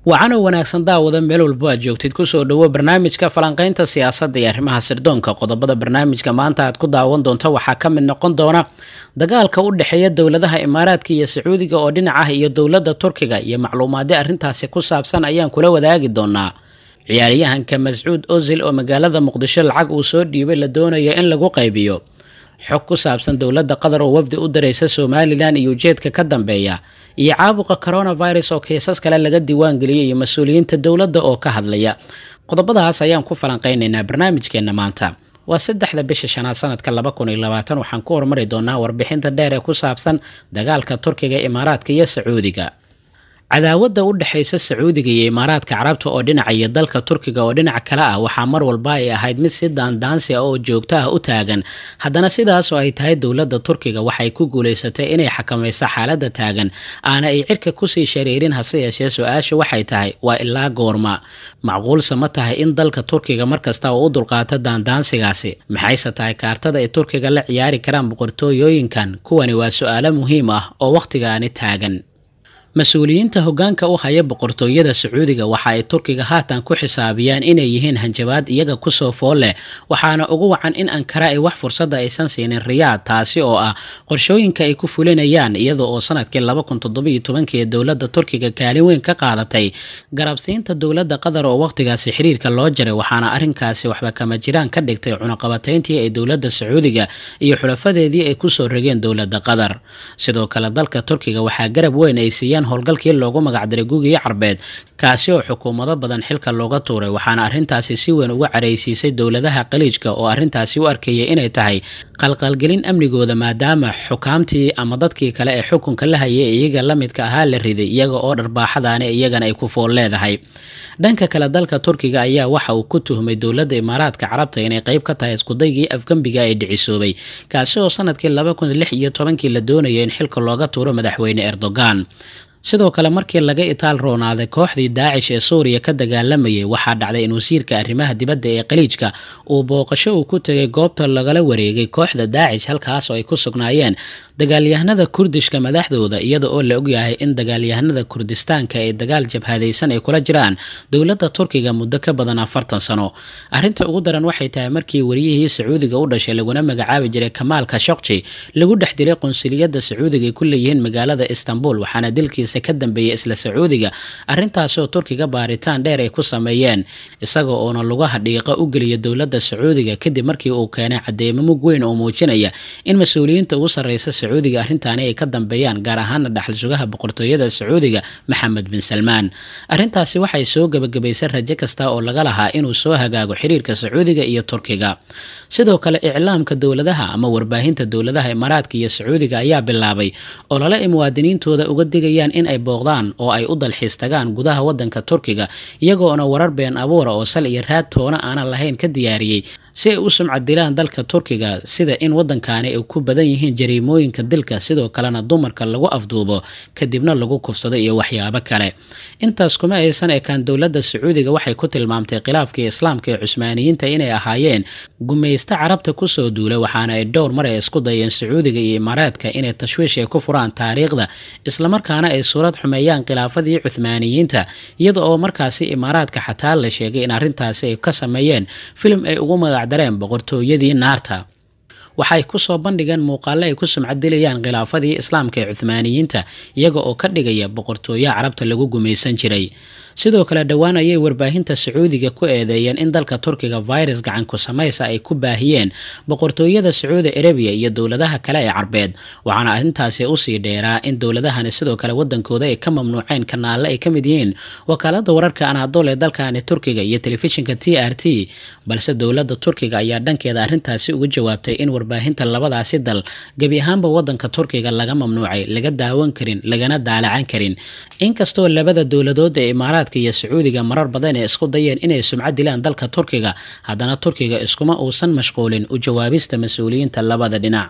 wacanoo wanaagsan daawada meel walbo aad joogtid kusoo dhowo barnaamijka falanqaynta siyaasadda iyo arrimaha sirdoonka qodobada barnaamijka maanta aad ku daawan doonto waxaa ka mid noqon doona dagaalka u dhexeeya dowladaha imaaraadka iyo sacuudiga oo dhinac ah iyo dowladda turkiga iyo macluumaadyo arrintaasi ku saabsan ayaan kula wadaagi doonaa ciyaaryahanka mascuud ozil oo magaalada muqdisho lacag uu soo dhiibay la doonayo in lagu qaybiyo xog ku saabsan dowladda qatar oo wafdi u diraysa somalilan iyo ujeedka ka dambeeya iyo caabuqa coronavirus oo kiisas kale laga diiwaangeliyay iyo mas-uuliyiinta dowladda oo ka hadlaya qodobadaas ayaan ku falanqaynaynaa barnaamijkeenna maanta waa saddexda bisha shanaad sanadka laba kun iyo labaatan waxaan ku hormari doonaa warbixinta dheer ee ku saabsan dagaalka turkiga imaaraadka iyo sacuudiga cadaawadda u dhexaysa sacuudiga iyo imaaraadka carabta oo dhinaca iyo dalka turkiga oo dhinaca kale ah waxaa mar walba ay ahayd mid si daandaansi ah oo joogto ah u taagan haddana sidaas oo ay tahay dowladda turkiga waxay ku guulaysatay inay xakamayso xaaladda taagan aana ay cirka kusii shareerin hase yeeshee su-aasha waxay tahay waa ilaa goorma macquulse ma tahay in dalka turkiga markasta uu u dulqaato daandaansigaasi maxayse tahay kaartada ay turkiga la ciyaari karaan boqortooyooyinkan kuwani waa su-aalo muhiim ah oo wakhtigaani taagan mas-uuliyiinta hoggaanka u haya boqortooyada sacuudiga waxa ay turkiga haatan ku xisaabiyaan inay yihiin hanjabaad iyaga kusoo fool leh waxaana ugu wacan in ankara ay wax fursadda aysan siinin riyaad taasi oo ah qorshooyinka ay ku fulinayaan iyada oo sanadkii laba kun toddobiyo tobankii dowladda turkiga kaalin weyn ka qaadatay garabsiinta dowladda qatar oo wakhtigaasi xiriirka loo jaray waxaana arrinkaasi waxba kama jiraan ka dhigtay cunaqabatayntii ay dowladda sacuudiga iyo xulafadeedii ay kusoo rogeen dowladda qatar sidoo kale dalka turkiga waxaa garab weyn ay siiyeen howlgalkii loogu magacdaray guugii carbeed kaasi oo xukuumado badan xilka looga tuuray waxaana arrintaasi si weyn uga caraysiisay dowladaha qaliijka oo arrintaasi u arkayay inay tahay qalqalgelin amnigooda maadaama xukaamtii ama dadkii kale ee xukunka la hayay iyaga la midka ahaa la riday iyaga oo dharbaaxadaani iyagana ay ku fool leedahay dhanka kale dalka turkiga ayaa waxa uu ku tuhmay dowladda imaaraadka carabta inay qayb ka tahay iskudaygii afgembiga ee dhicisoobay kaasi oo sanadkii laba kun lix iyo tobankii la doonaya in xilka looga tuuro madaxweyne erdogan sidoo kale markii laga itaal roonaaday kooxdii daacish ee suuriya ka dagaalamayay waxaa dhacday in wasiirka arrimaha dibadda ee qaliijka uu booqasho uu ku tegay goobta lagala wareegay kooxda daacish halkaas oo ay ku sugnaayeen dagaalyahanada kurdishka madaxdooda iyada oo la ogyahay in dagaalyahanada kurdistaanka ee dagaal jabhadaysan ay kula jiraan dowladda turkiga muddo ka badan afartan sano arrinta ugu daran waxay tahay markii wariyihii sacuudiga u dhashay laguna magacaabi jiray kamaal kashokji lagu dhex dilay qunsuliyadda sacuudiga ay ku leeyihiin magaalada istanbul waxaana dilkiisa ka dambeeyay isla sacuudiga arrintaasoo turkiga baaritaan dheer ay ku sameeyeen isaga oona lugaha dhiiqa u geliya dowladda sacuudiga kadib markii uu keenay cadeymo mug weyn oo muujinaya in mas-uuliyiinta ugu sarreysa sacuudiga arrintaani ay ka dambeeyaan gaar ahaana dhaxal sugaha boqortooyada sacuudiga maxamed bin salmaan arrintaasi waxay soo gebagabaysay rajo kasta oo laga lahaa inuu soo hagaago xiriirka sacuudiga iyo turkiga sidoo kale iclaamka dowladaha ama warbaahinta dowladaha imaaraadka iyo sacuudiga ayaa bilaabay olole ay muwaadiniintooda uga digayaan in ay booqdaan oo ay u dalxiis tagaan gudaha wadanka turkiga iyagoona warar been abuura oo sal iyo raad toona aanan lahayn ka diyaariyey si ay u sumcad dilaan dalka turkiga sida in wadankaani ay ku badan yihiin jariimooyinka dilka sidoo kalena dumarka lagu afduubo kadibna lagu kufsado iyo waxyaabo kale intaas kuma aysan ekaan dowladda sacuudiga waxay ku tilmaamtay khilaafkii islaamka ee cusmaaniyiinta inay ahaayeen gumaysto carabta kusoo duulay waxaana ay dhowr mar ay isku dayeen sacuudiga iyo imaaraadka inay tashwiish ay ku furaan taariikhda islamarkaana ay suurad xumeeyaan khilaafadii cuhmaaniyiinta iyada oo markaasi imaaraadka xataa la sheegay in arrintaasi ay ka sameeyeen filim ay ugu magacdareen boqortooyadii naarta waxay kusoo bandhigeen muuqaale ay ku sumcadilayaan khilaafadii islaamka ee cuhmaaniyiinta iyaga oo ka dhigaya boqortooyo carabta lagu gumaysan jiray sidoo kale dhowaan ayay warbaahinta sacuudiga ku eedeeyeen in dalka turkiga virus gacanku samaysa ay ku baahiyeen boqortooyada sacuudi arabiya iyo dowladaha kale ee carbeed waxaana arrintaasi usii dheeraa in dowladahani sidoo kale wadankooda ay ka mamnuuceen kanaalle ay ka mid yihiin wakaalada wararka anaadool ee dalkani turkiga iyo telefishinka t r t balse dowladda turkiga ayaa dhankeeda arrintaasi uga jawaabtay in warbaahinta labadaasi dal gebi ahaanba wadanka turkiga laga mamnuucay laga daawan karin lagana daalacan karin inkastoo labada dowladood ee imaaraadka iyo sacuudiga marar badan ee isku dayeen inay sumcad dilaan dalka turkiga haddana turkiga iskuma uusan mashquulin u jawaabista mas-uuliyiinta labada dhinac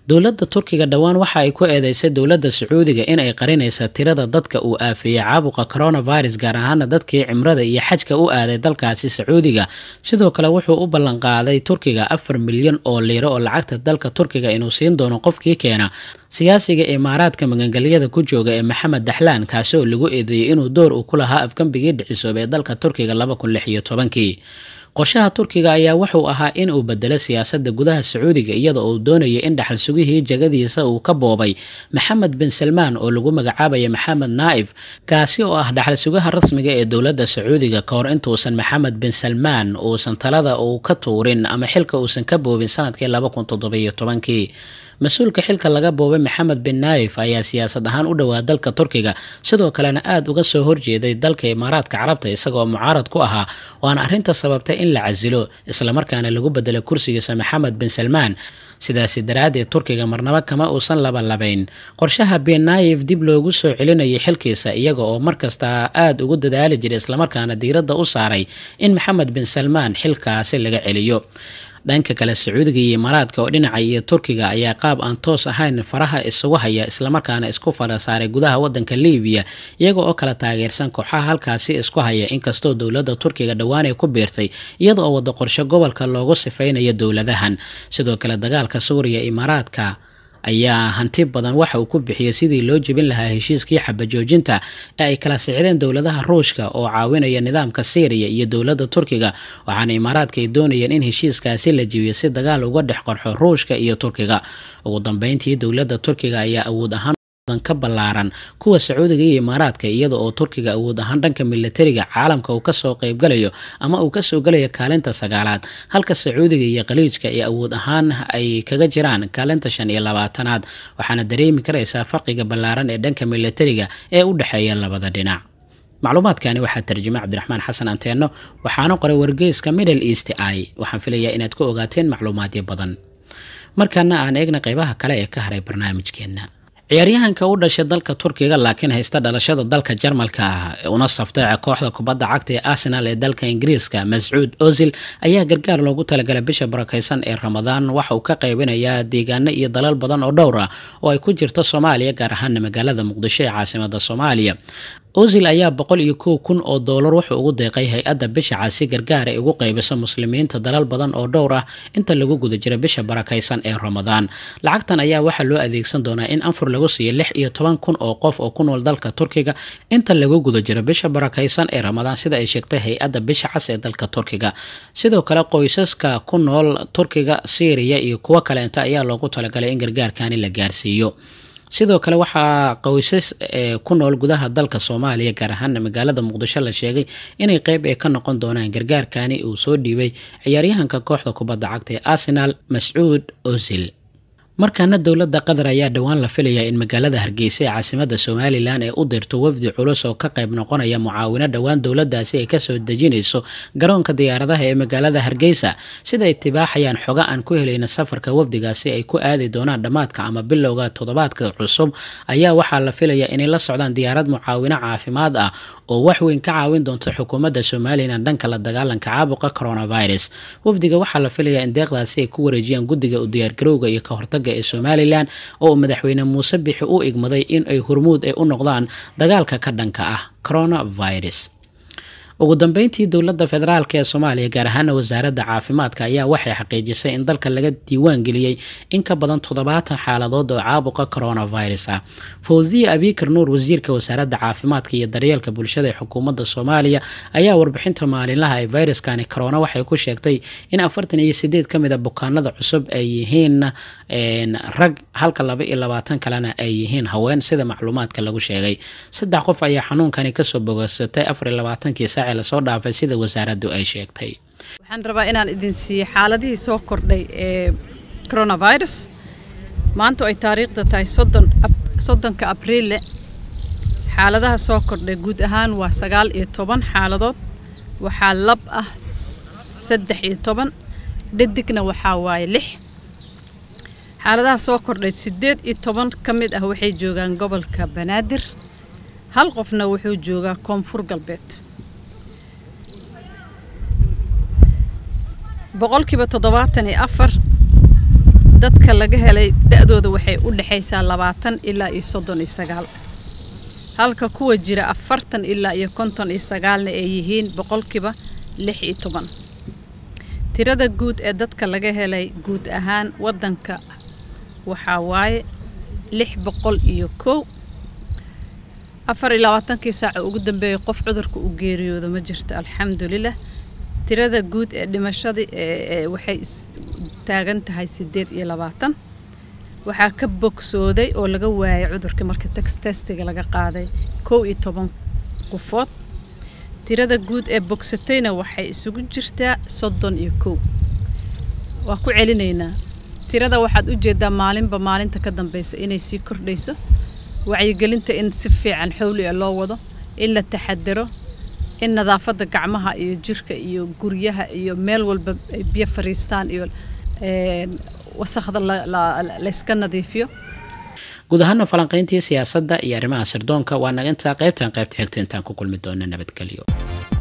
dowladda turkiga dhowaan waxa ay ku eedeysay dowladda sacuudiga in ay qarinaysa tirada dadka uu aafeeyey caabuqa coronavirus gaar ahaana dadkii cimrada iyo xajka u aaday dalkaasi sacuudiga sidoo kale wuxuu u ballanqaaday turkiga afar milyan oo liiro oo lacagta dalka turkiga inuu siin doono qofkii keena siyaasiga imaaraadka magangelyada ku jooga ee maxamed daxlaan kaasi oo lagu eedeeyey inuu door uu ku lahaa afgambigii dhicisoobay ee dalka turkiga laba kun lix iyo tobankii qorshaha turkiga ayaa wuxuu ahaa in uu bedelo siyaasadda gudaha sacuudiga iyada oo uu doonayay in dhaxal sugihii jagadiisa uu ka boobay maxamed bin salmaan oo lagu magacaabaya maxamed naa'if kaasi oo ah dhaxal sugaha rasmiga ee dowladda sacuudiga ka hor intuusan maxamed bin salmaan uusan talada uu ka tuurin ama xilka uusan ka boobin sanadkii laba kun toddobiyo tobankii mas-uulka xilka laga boobay maxamed bin naayif ayaa siyaasad ahaan u dhowaa dalka turkiga sidoo kalena aada uga soo horjeeday dalka imaaraadka carabta isagoo mucaarad ku ahaa waana arrinta sababtay in la casilo islamarkaana lagu bedelo kursigiisa maxamed bin salmaan sidaasi daraaddeed turkiga marnabo kama uusan labalabayn qorshaha bin naayif dib loogu soo celinayay xilkiisa iyaga oo markasta aada ugu dadaali jiray islamarkaana diiradda u saaray in maxamed bin salmaan xilkaasi laga celiyo dhanka kale sacuudiga iyo imaaraadka oo dhinaca iyo turkiga ayaa qaab aan toos ahayn faraha isugu haya islamarkaana isku fara saaray gudaha wadanka libiya iyaga oo kala taageersan kooxaha halkaasi isku haya inkastoo dowladda turkiga dhowaan ay ku biirtay iyada oo wada qorshe gobolka loogu sifaynayo dowladahan sidoo kale dagaalka suuriya imaaraadka ayaa hanti badan waxa uu ku bixiyey sidii loo jebin lahaa heshiiskii xabajoojinta ee ay kala sicdeen dowladaha ruushka oo caawinaya nidaamka syriya iyo dowladda turkiga waxaana imaaraadka ay doonayeen in heshiiskaasi la jebiyo si dagaal uga dhex qarxo ruushka iyo turkiga ugu dambeyntii dowladda turkiga ayaa awood ahaan ka ballaaran kuwa sacuudiga iyo imaaraadka iyada oo turkiga awood ahaan dhanka militariga caalamka uu kasoo qeybgalayo ama uu kasoo galayo kaalinta sagaalaad halka sacuudiga iyo khaliijka ay awood ahaan ay kaga jiraan kaalinta shan iyo labaatanaad waxaana dareemi karaysaa farqiga ballaaran ee dhanka militariga ee u dhexeeya labada dhinac macluumaadkani waxaa tarjumay cabdiraxmaan xasan anteeno waxaana qoray wargeyska middle east i waxaan filayaa inaad ku ogaateen macluumaadyo badan markaana aan eegna qeybaha kale ee ka haray barnaamijkeena ciyaaryahanka u dhashay dalka turkiga laakiin haysta dhalashada dalka jarmalka ah una safteeca kooxda kubadda cagta ee arsenal ee dalka ingiriiska mascuud ozil ayaa gargaar loogu talagalay bisha barakeysan ee ramadaan waxa uu ka qaybinayaa deegaano iyo dalal badan oo dhowr ah oo ay ku jirto soomaaliya gaar ahaana magaalada muqdisho ee caasimada soomaaliya ozil ayaa boqol iyo kow kun oo doolar wuxuu ugu deeqay hay-adda bisha casi gargaar ay ugu qaybiso muslimiinta dalal badan oo dhowr ah inta lagu guda jiro bisha barakaysan ee ramadaan lacagtan ayaa waxaa loo adeegsan doonaa in anfur lagu siiyo lix iyo toban kun oo qof oo ku nool dalka turkiga inta lagu guda jiro bisha barakaysan ee ramadaan sida ay sheegtay hay-adda bisha cas ee dalka turkiga sidoo kale qoysaska ku nool turkiga syriya iyo kuwo kaleenta ayaa loogu talagalay in gargaarkani la gaarsiiyo sidoo kale waxaa qoysas ku nool gudaha dalka soomaaliya gaar ahaana magaalada muqdisho la sheegay inay qeyb ee ka noqon doonaan gargaarkani uu soo dhiibay ciyaaryahanka kooxda kubadda cagta ee arsenal mascuud ozil markaana dowladda qatar ayaa dhowaan la filayaa in magaalada hargeysa ee caasimada somalilan ay u dirto wafdi culus oo ka qayb noqonaya mucaawino dhowaan dowladaasi ay kasoo dejinayso garoonka diyaaradaha ee magaalada hargeysa sida ay tibaaxayaan xoga aan ku helayna safarka wafdigaasi ay ku aadi doonaan dhammaadka ama bilowga toddobaadka cusub ayaa waxaa la filayaa inay la socdaan diyaarad mucaawino caafimaad ah oo wax weyn ka caawin doonta xukuumadda somalilan dhanka la dagaalanka caabuqa coronavirus wafdiga waxaa la filayaa in deeqdaasi ay ku wareejiyaan guddiga u diyaargarowga iyo ka hortaga ee somalilan oo madaxweyne muuse bixi u igmaday in ay hormuud ay u noqdaan dagaalka ka dhanka ah coronavirus ugu dambeyntii dowladda federaalk ee soomaaliya gaar ahaana wasaaradda caafimaadka ayaa waxay xaqiijisay in dalka laga diiwaan geliyey in ka badan toddobaatan xaaladood oo caabuqa coronavirus ah fawziya abikar nuur wasiirka wasaaradda caafimaadka iyo daryeelka bulshada ee xukuumadda soomaaliya ayaa warbixinta maalinlaha ee viruskani corona waxay ku sheegtay in afartan iyo sideed ka mid a bukaanada cusub ay yihiin rag halka laba iyo labaatan kalena ay yihiin haween sida macluumaadka lagu sheegay saddex qof ayaa xanuunkani kasoo bogasatay afar iyo labaatankii saaci lasoo dhaafay sida wasaaraddu ay sheegtay waxaan rabaa inaan idin siiyo xaaladihii soo kordhay ee coronavirus maanta ay taariikhda tahay soddonka abriille xaaladaha soo kordhay guud ahaan waa sagaal iyo toban xaaladood waxaa lab ah saddex iyo toban dhadigna waxaa waaye lix xaaladaha soo kordhay siddeed iyo toban ka mid ah waxay joogaan gobolka banaadir hal qofna wuxuu joogaa koonfur galbeed boqolkiiba toddobaatan iyo afar dadka laga helay da-dooda waxay u dhexaysaa labaatan ilaa iyo soddon iyo sagaal halka kuwa jira afartan ilaa iyo konton iyo sagaalna ay yihiin boqolkiiba lix iyo toban tirada guud ee dadka laga helay guud ahaan waddanka waxaa waaye lix boqol iyo kow afar iyo labaatankii saaca ugu dambeeyay qof cudurka u geeriyooda ma jirto alxamdulilah tirada guud ee dhimashadii waxay taagan tahay sideed iyo labaatan waxaa ka bogsooday oo laga waayay cudurkii marka tex testiga laga qaaday kow iyo toban qofood tirada guud ee bogsatayna waxay isugu jirtaa soddon iyo kow waa ku celinaynaa tirada waxaad u jeedaa maalinba maalinta ka dambeysa inay sii kordhayso wacyigelinta in si fiican xowli a loo wado in la taxadaro in nadaafadda gacmaha iyo jirka iyo guryaha iyo meel walba ay biyo fariistaan iyo wasakhda layska nadiifiyo guud ahaana falanqayntii siyaasadda iyo arrimaha sirdoonka waa naga intaa qaybtan qaybta xigta intaan ku kulmi doona nabadgelyo